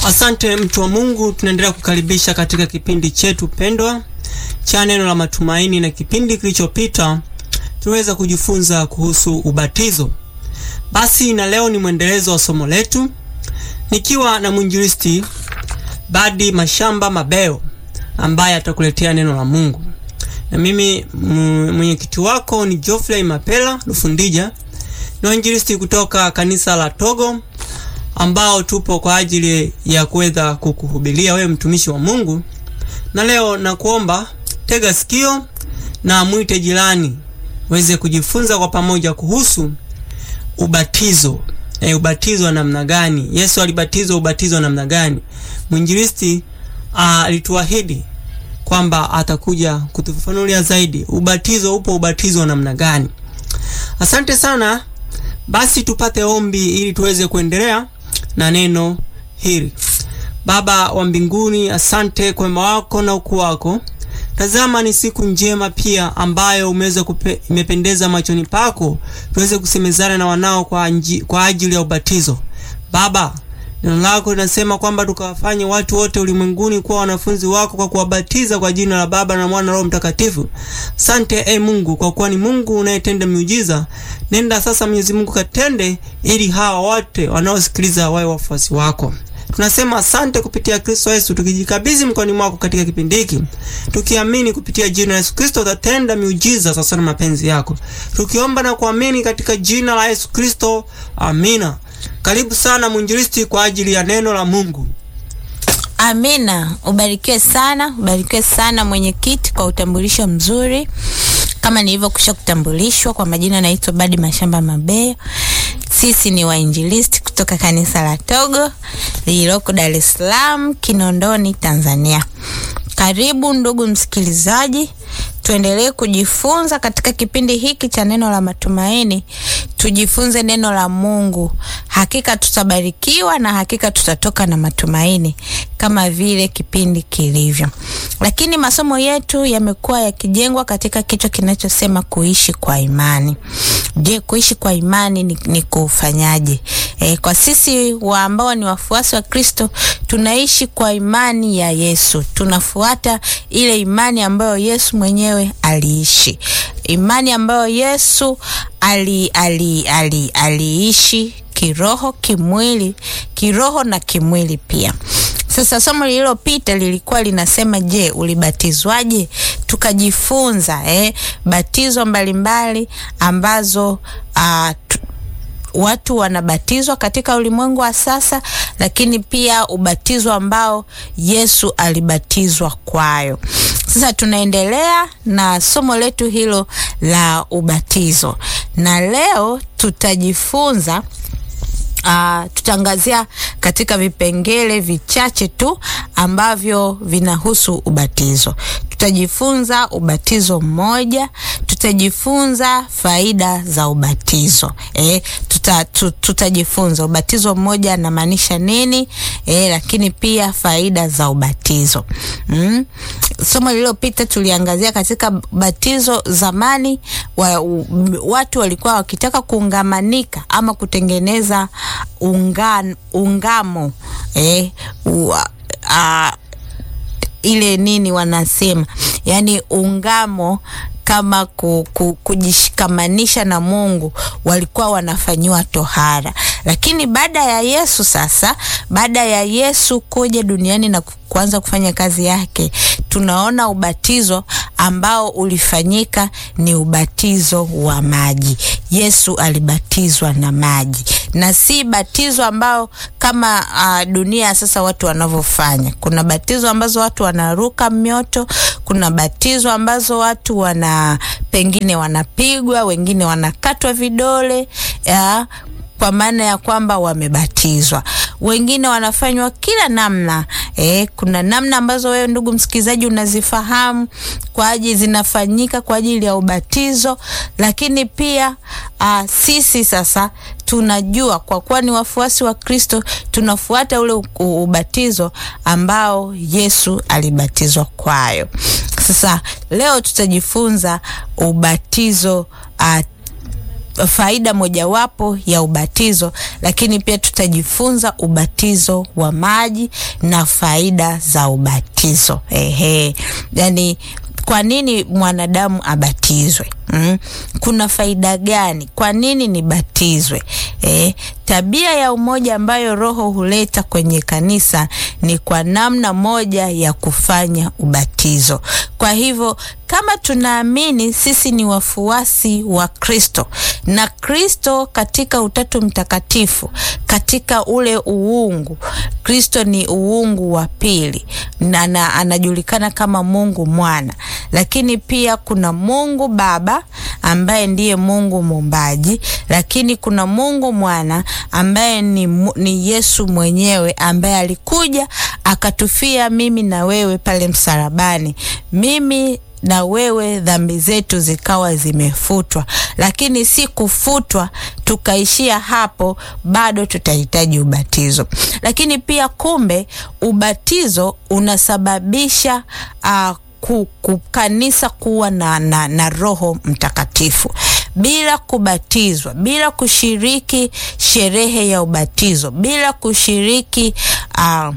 Asante mtu wa Mungu, tunaendelea kukaribisha katika kipindi chetu pendwa cha neno la matumaini, na kipindi kilichopita tuliweza kujifunza kuhusu ubatizo. Basi na leo ni mwendelezo wa somo letu nikiwa na mwinjilisti Badi Mashamba Mabeo ambaye atakuletea neno la Mungu, na mimi mwenyekiti wako ni Geoffrey Mapela Lufundija, ni mwinjilisti kutoka kanisa la Togo ambao tupo kwa ajili ya kuweza kukuhubiria wewe mtumishi wa Mungu. Na leo nakuomba tega sikio na mwite jirani weze kujifunza kwa pamoja kuhusu ubatizo. E, ubatizo wa namna gani? Yesu alibatizwa ubatizo wa namna gani? Mwinjilisti alituahidi kwamba atakuja kutufafanulia zaidi ubatizo upo ubatizo wa namna gani. Asante sana. Basi tupate ombi ili tuweze kuendelea na neno hili. Baba wa mbinguni, asante kwa wema wako na ukuu wako. Tazama, ni siku njema pia ambayo umeweza imependeza machoni pako, tuweze kusemezana na wanao kwa, anji, kwa ajili ya ubatizo. Baba, neno lako linasema kwamba tukawafanye watu wote ulimwenguni kuwa wanafunzi wako kwa kuwabatiza kwa jina la Baba na Mwana na Roho Mtakatifu. Sante e Mungu, kwa kuwa ni Mungu unayetenda miujiza. Nenda sasa, Mwenyezi Mungu, katende ili hawa wote wanaosikiliza wawe wafuasi wako. Tunasema asante kupitia Kristo Yesu, tukijikabidhi mkononi mwako katika kipindi hiki, tukiamini kupitia jina la Yesu Kristo utatenda miujiza sasa na mapenzi yako, tukiomba na kuamini katika jina la Yesu Kristo, amina. Karibu sana mwinjilisti kwa ajili ya neno la Mungu. Amina. Ubarikiwe sana, ubarikiwe sana mwenyekiti kwa utambulisho mzuri. Kama nilivyokwisha kutambulishwa kwa majina, naitwa Badi Mashamba Mabeo. Sisi ni wainjilisti kutoka kanisa la Togo lililoko Dar es Salaam, Kinondoni, Tanzania. Karibu ndugu msikilizaji, tuendelee kujifunza katika kipindi hiki cha neno la matumaini. Tujifunze neno la Mungu, hakika tutabarikiwa na hakika tutatoka na matumaini kama vile kipindi kilivyo. Lakini masomo yetu yamekuwa yakijengwa katika kichwa kinachosema kuishi kwa imani. Je, kuishi kwa imani ni, ni kufanyaje? E, kwa sisi wa ambao ni wafuasi wa Kristo tunaishi kwa imani ya Yesu, tunafuata ile imani ambayo Yesu mwenyewe aliishi, imani ambayo Yesu ali, ali, ali, aliishi kiroho, kimwili, kiroho na kimwili pia. Sasa somo lililopita lilikuwa linasema, je, ulibatizwaje? Tukajifunza eh, batizo mbalimbali mbali ambazo uh, watu wanabatizwa katika ulimwengu wa sasa, lakini pia ubatizo ambao Yesu alibatizwa kwayo. Sasa tunaendelea na somo letu hilo la ubatizo, na leo tutajifunza Uh, tutaangazia katika vipengele vichache tu ambavyo vinahusu ubatizo. Tutajifunza ubatizo mmoja, tutajifunza faida za ubatizo. Eh, tuta, tutajifunza ubatizo mmoja anamaanisha nini, eh, lakini pia faida za ubatizo. Mm. Somo lililopita tuliangazia katika batizo zamani wa, watu walikuwa wakitaka kuungamanika ama kutengeneza ungan, ungamo eh, ua, a, ile nini wanasema yani ungamo kama ku, ku, kujishikamanisha na Mungu walikuwa wanafanyiwa tohara, lakini baada ya Yesu sasa, baada ya Yesu kuja duniani na kuanza kufanya kazi yake, tunaona ubatizo ambao ulifanyika ni ubatizo wa maji. Yesu alibatizwa na maji na si batizo ambao kama uh, dunia sasa watu wanavyofanya. Kuna batizo ambazo watu wanaruka mioto, kuna batizo ambazo watu wana pengine wanapigwa, wengine wanakatwa vidole ya, kwa maana ya kwamba wamebatizwa. Wengine wanafanywa kila namna eh, kuna namna ambazo wewe ndugu msikilizaji unazifahamu kwa ajili zinafanyika kwa ajili ya ubatizo, lakini pia uh, sisi sasa tunajua kwa kuwa ni wafuasi wa Kristo tunafuata ule ubatizo ambao Yesu alibatizwa kwayo. Sasa leo tutajifunza ubatizo uh, faida mojawapo ya ubatizo, lakini pia tutajifunza ubatizo wa maji na faida za ubatizo. Ehe, yani kwa nini mwanadamu abatizwe? Mm. Kuna faida gani? Kwa nini nibatizwe? Eh, tabia ya umoja ambayo Roho huleta kwenye kanisa ni kwa namna moja ya kufanya ubatizo. Kwa hivyo kama tunaamini sisi ni wafuasi wa Kristo na Kristo katika Utatu Mtakatifu, katika ule uungu, Kristo ni uungu wa pili na, na anajulikana kama Mungu Mwana, lakini pia kuna Mungu Baba ambaye ndiye Mungu muumbaji, lakini kuna Mungu Mwana ambaye ni, ni Yesu mwenyewe ambaye alikuja akatufia mimi na wewe pale msalabani. Mimi na wewe dhambi zetu zikawa zimefutwa, lakini si kufutwa tukaishia hapo, bado tutahitaji ubatizo. Lakini pia kumbe, ubatizo unasababisha uh, ku kanisa kuwa na, na, na Roho Mtakatifu. Bila kubatizwa, bila kushiriki sherehe ya ubatizo, bila kushiriki uh,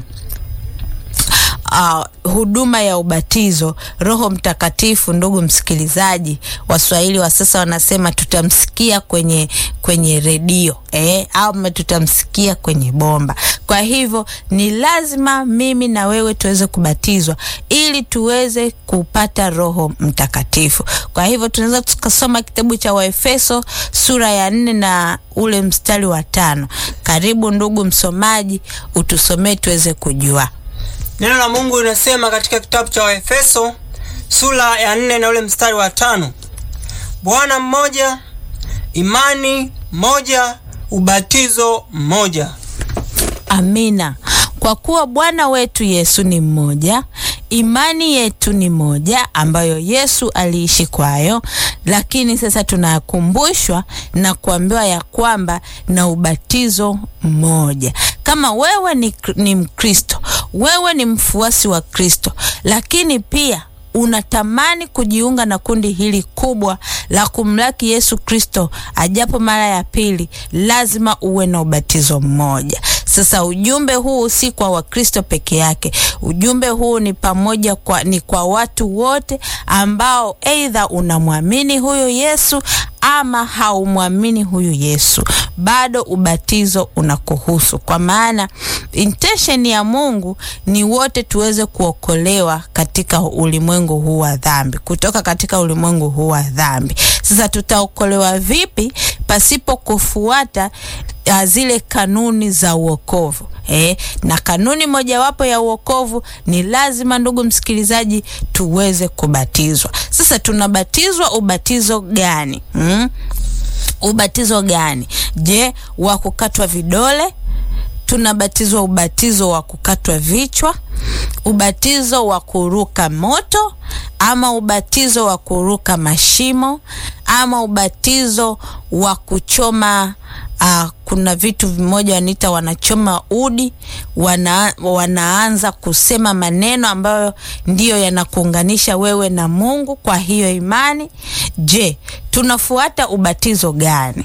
Uh, huduma ya ubatizo, Roho Mtakatifu, ndugu msikilizaji, Waswahili wa sasa wanasema tutamsikia kwenye kwenye redio eh, au tutamsikia kwenye bomba. Kwa hivyo ni lazima mimi na wewe tuweze kubatizwa ili tuweze kupata Roho Mtakatifu. Kwa hivyo tunaweza tukasoma kitabu cha Waefeso sura ya nne na ule mstari wa tano. Karibu ndugu msomaji, utusomee tuweze kujua. Neno la Mungu linasema katika kitabu cha Waefeso sura ya nne na ule mstari wa tano Bwana mmoja, imani moja, ubatizo mmoja. Amina. Kwa kuwa Bwana wetu Yesu ni mmoja, imani yetu ni moja ambayo Yesu aliishi kwayo, lakini sasa tunakumbushwa na kuambiwa ya kwamba na ubatizo mmoja. Kama wewe ni, ni Mkristo, wewe ni mfuasi wa Kristo, lakini pia unatamani kujiunga na kundi hili kubwa la kumlaki Yesu Kristo ajapo mara ya pili, lazima uwe na ubatizo mmoja. Sasa ujumbe huu si kwa Wakristo peke yake. Ujumbe huu ni pamoja kwa, ni kwa watu wote ambao aidha unamwamini huyu Yesu ama haumwamini huyu Yesu, bado ubatizo unakuhusu, kwa maana intention ya Mungu ni wote tuweze kuokolewa katika ulimwengu huu wa dhambi, kutoka katika ulimwengu huu wa dhambi. Sasa tutaokolewa vipi pasipo kufuata uh, zile kanuni za uokovu? Eh, na kanuni mojawapo ya uokovu ni lazima, ndugu msikilizaji, tuweze kubatizwa. Sasa tunabatizwa ubatizo gani? Hmm? Ubatizo gani? Je, wa kukatwa vidole? Tunabatizwa ubatizo wa kukatwa vichwa, ubatizo wa kuruka moto, ama ubatizo wa kuruka mashimo, ama ubatizo wa kuchoma Uh, kuna vitu vimoja wanaita wanachoma udi, wana, wanaanza kusema maneno ambayo ndiyo yanakuunganisha wewe na Mungu kwa hiyo imani. Je, tunafuata ubatizo gani?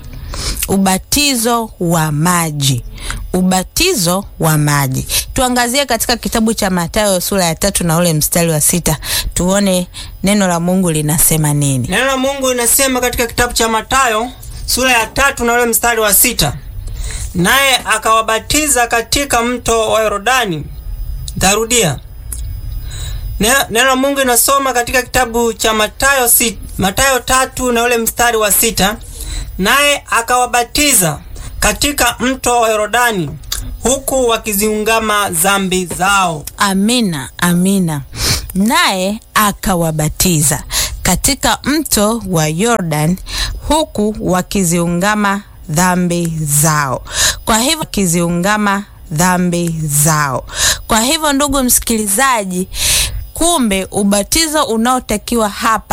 Ubatizo wa maji. Ubatizo wa maji tuangazie katika kitabu cha Mathayo sura ya tatu na ule mstari wa sita tuone neno la Mungu linasema nini. Neno la Mungu linasema katika kitabu cha Mathayo sura ya tatu na ule mstari wa sita naye akawabatiza katika mto wa Yordani. Ntarudia neno la Mungu inasoma katika kitabu cha Mathayo si, Mathayo tatu na ule mstari wa sita naye akawabatiza katika mto wa Yordani huku wakiziungama dhambi zao. Amina, amina. Naye akawabatiza katika mto wa Yordan huku wakiziungama dhambi zao. Kwa hivyo wakiziungama dhambi zao. Kwa hivyo, ndugu msikilizaji, kumbe ubatizo unaotakiwa hapa